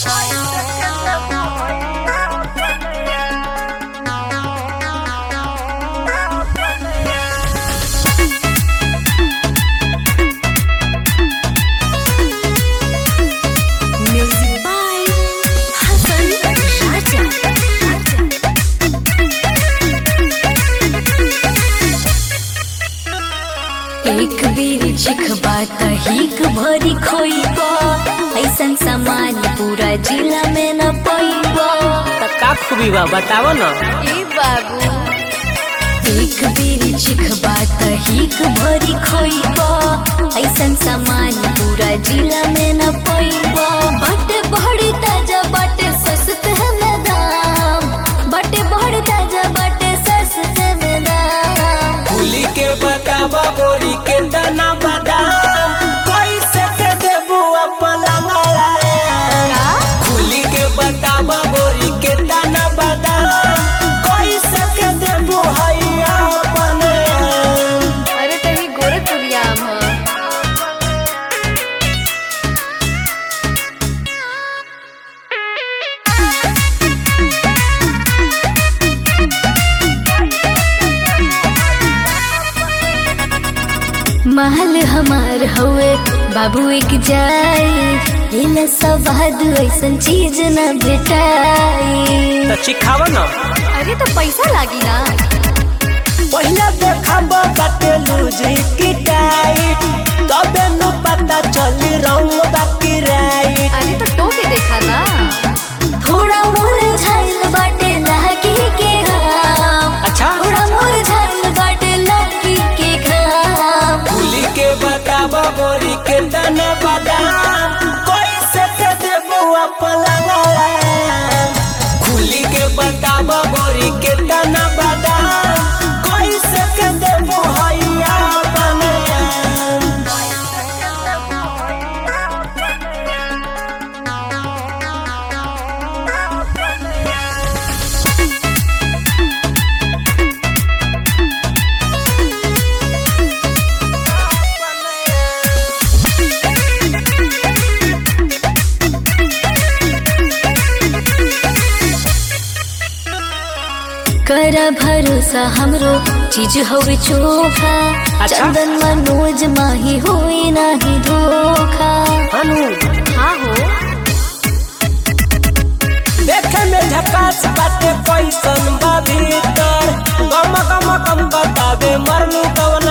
Music by Hasan Raja. एक बेर चिखबा त हिक भरी खोइबा ऐसन सामान पूरा जिला में न पैबा त का खूबी बा बताव न ए बाबू एक बेर चिखबा त हिक भरी खोइबा ऐसन सामान पूरा जिला में न पैबा बटे बड़ी ताजा बटे सस्ते में दाम बटे बड़ी ताजा बटे सस्ते में दाम फूली के बतावा बोरी के दाना बादाम कैसे के देबू अपन लंगड़ा फूली के बतावा बोरी के दाना बादाम कैसे के देबू हैया अपन अरे तनी गोरखपुरिया आम ह महल हमार हवे बाबू एक जाई इला सवाद ऐसन चीज न भेटाई त चिखाव न अरे तो पैसा लागी ना पहिला देखब बाटे लूजी की टाइट तबे न पता चली रंग बाकी राइट अरे तो टोके देखा ना थोड़ा मोर झाइल बाटे लागी के घाम अच्छा थोड़ा मोर झाइल बाटे लागी के घाम फूली के बतावा बोरी के दाना बादाम कैसे के देबू अपन लंगड़ा फूली के बतावा बोरी के दाना बादाम कैसे के देबू हैया अपन कर भरोसा हमरो चीज होवे चोखा अच्छा। चंदन मनोज माही होई नाही धोखा हनु हाँ हो देखे में झकास बाटे कैसन बा भीतर गम गम गम बतावे मरलू कवन